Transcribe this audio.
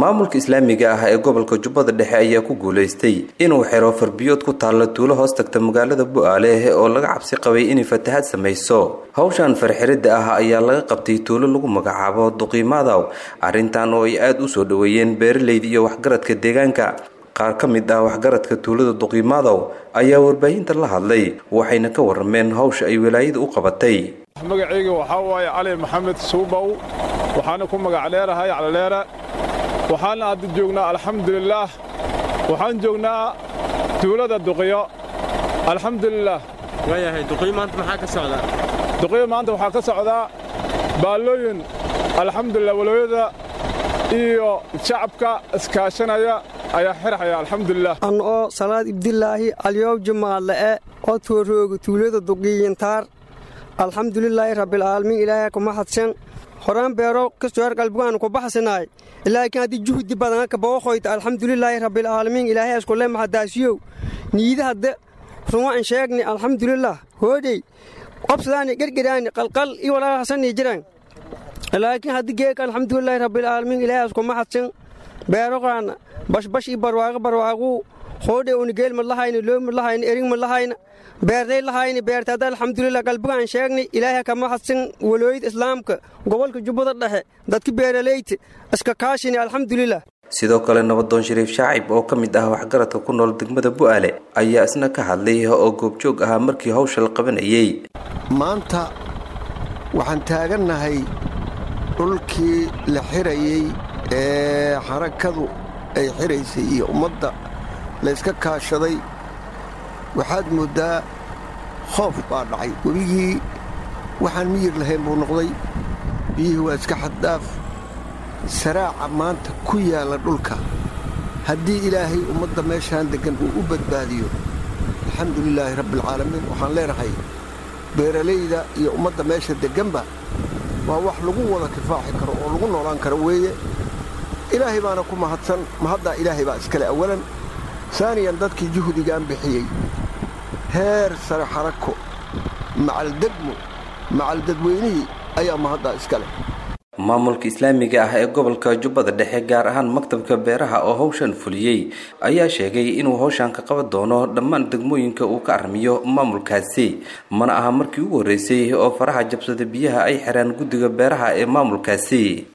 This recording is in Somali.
maamulka islaamiga ah ee gobolka jubbada dhexe ayaa ku guulaystay inuu xiro farbiyood ku taalla tuulo hoos tagta magaalada bu-aale oo laga cabsi qabay inay fatahaad samayso hawshan farxiridda ah ayaa laga qabtay tuulo lagu magacaabo duqiimaadaw arrintan oo ay aada u soo dhoweeyeen beeralayda iyo waxgaradka deegaanka qaar ka mid ah waxgaradka tuulada duqiimaadaw ayaa warbaahinta la hadlay waxayna ka warrameen hawsha ay wilaayada u qabatay magacayga waxaa waaye cali maxamed suubow waxaana ku magac dheerahay calidheere waxaana hadda joognaa alxamdulilaah waxaan joognaa tuulada duqiyo alxamdulilaah waayahay duqiyo maanta maxaa ka socdaa duqiyo maanta waxaa ka socdaa baallooyin alxamdulilah walooyada iyo shacabka iskaashanaya ayaa xirxaya alxamdulilah an oo salaad ibdilaahi alyoob jumaadle'e oo tuurooga tuulada duqiyintaar alxamdulilaahi rabbilcaalamiin ilaahay kuma hadsan horaan beero kastoor qalbigaan ku baxsanaay ilaakiin haddii juhdi badan ka booqoyta alxamdulilaahi rabbilcaalamiin ilaahay iskule maxadaasiyow niida hadde ruma an sheegni alxamdulilah hoodhey qobsadaani gergeraani qalqal iyo walaahasanii jiraan laakiin haddii geeka alxamdulilaahi rabbilcaalamiin ilaahay iskuma hadsan beeroqaana bashbash iyo barwaaqo barwaaquu hoodhe unigeel ma lahayna loo ma lahayna erig ma lahayna beerday lahayna beertaada alxamdulilah qalbigaan sheegnay ilaahay kama hadsan walooyada islaamka gobolka jubbada dhexe dadka beeralayta iska kaashini alxamdulilah sidoo kale nabadoon shariif shaacib oo ka mid ah waxgaradka ku nool degmada bu'aale ayaa isna ka hadlay oo goobjoog ahaa markii hawsha la qabanayey maanta waxaan taagannahay dhulkii la xirayey ee xarakadu ay xiraysay iyo ummadda layska kaashaday waxaad mooddaa khoof baa dhacay webigii waxaan miyir lahayn buu noqday biyihii waa iska xaddaaf saraaca maanta ku yaalla dhulka haddii ilaahay ummadda meeshaan deggan uu u badbaadiyo alxamdulilaahi rabbialcaalamiin waxaan leenahay beeralayda iyo ummadda meesha degganba waa wax lagu wada kifaaxi karo oo lagu noolaan karo weeye ilaahay baana ku mahadsan mahaddaa ilaahay baa iskale awalan saaniyan dadkii juhdigaan bixiyey heer sare xarako macaldegmo macaldadweynihii ayaa mahaddaa iska leh maamulka islaamiga ah ee gobolka jubbada dhexe gaar ahaan maktabka beeraha oo hawshan fuliyey ayaa sheegay inuu hawshan ka qaban doono dhammaan degmooyinka uu ka armiyo maamulkaasi mana aha markii ugu horreysay oo faraha jabsada biyaha ay xiraan guddiga beeraha ee maamulkaasi